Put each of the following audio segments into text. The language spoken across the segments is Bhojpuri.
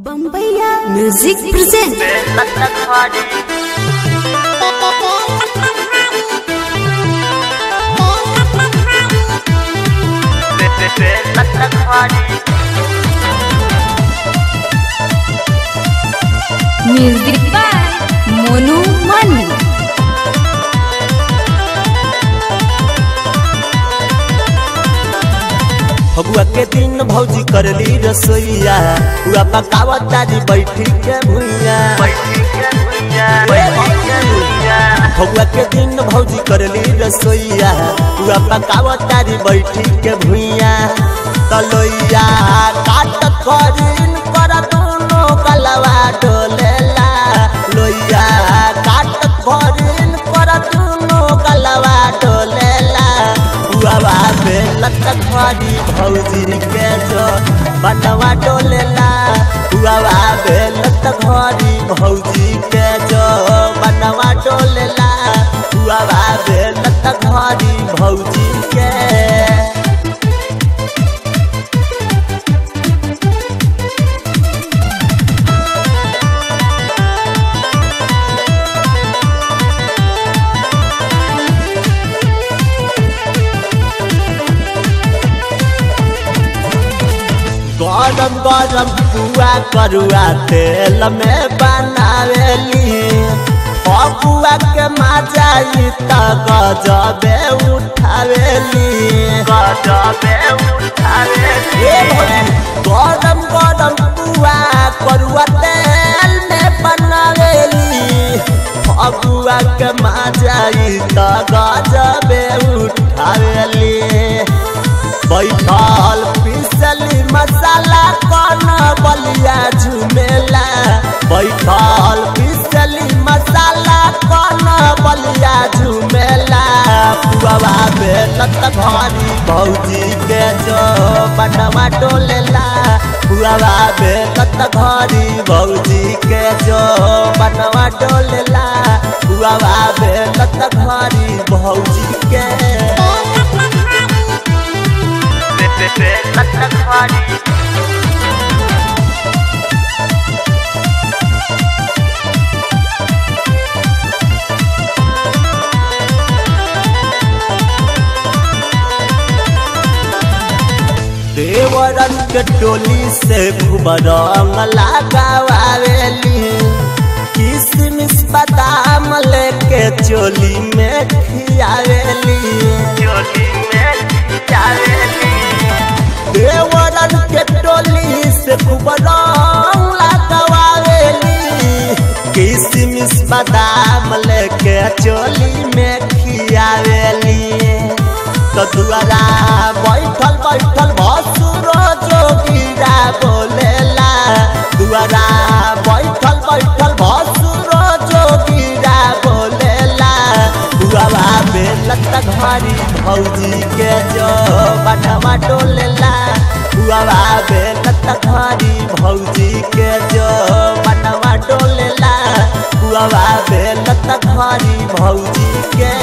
बम्बैया music present music by Monu Mani Phagua के दिन भौजी करली रसोईया हुआ पकावत दादी बैठी के भुइया फगुआ के दिन भौजी करली रसोईया हुआ पकावत दादी बैठी के भुइया तलोइया काट करीन कर दोनों कलवा डोलेला लोइया काट करीन कर दोनों कलवा डोलेला हुआ बेलत खरी भौजी के जो बनवा डोलेला हुआ बेलत खरी भौजी के जो बनवा डोलेला हुआ बेलत खरी भौजी के गरम गरम पुआ करुआ तेल में बनावेली फगुआ के मजाई त गजबे उठावेली गजबे उठावेली गरम गरम पुआ करुआ तेल में बनावेली फगुआ के मजाई त गजबे उठावेली बैठल पिसली मसाला कौन बलिया झुमेला बैठल पिसली मसाला कौन बलिया झुमेला पुआवा बेलत घरी भौजी के जो बनवा डोलेला पुआवा बेलत घरी भौजी के जो बनवा डोलेला पुआवा बेलत घरी भौजी के देवरन के टोली से खूब रंग लगावेली किसमिस बादाम लेके चोली में खियावेली चोली में खियावेली देवरन के टोली से खूब रंग लगावेली किसमिस बादाम लेके चोली में खियावेली तो दुआरा बैठल बैठल भसुरो जोगिरा बोलेला दुआरा बैठल बैठल भसुरो जोगिरा बोलेला दुआरा बेलत घरी भौजी के जो बनवा डोलेला दुआरा बेलत घरी भौजी के जो बनवा डोलेला दुआरा बेलत घरी भौजी के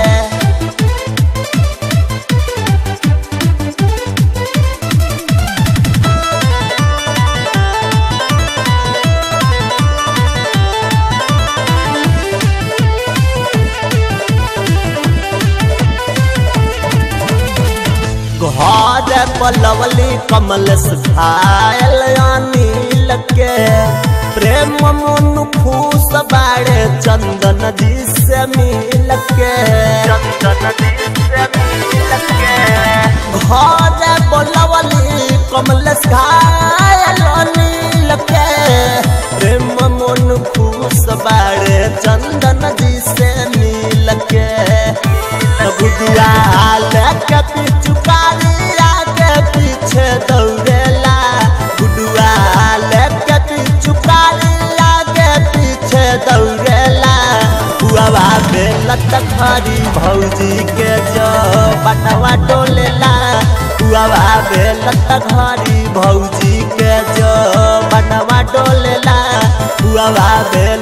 घर पलवली कमल खायल अनिल के प्रेम मन खुश बाड़े चंदन जी से मिल के चंदन जी से मिल के घर पलवली कमल खायल अनिल के प्रेम मन खुश बाड़े चंदन जी से मिल के बुढ़िया लेके पिचुकारी आगे पीछे दौड़ेला बुढ़िया लेके पिचुकारी आगे पीछे दौड़ेला हुआ बेलत खरी भौजी के जो बनवा डोलेला हुआ बेलत खरी भौजी के जो बनवा डोलेला हुआ बेल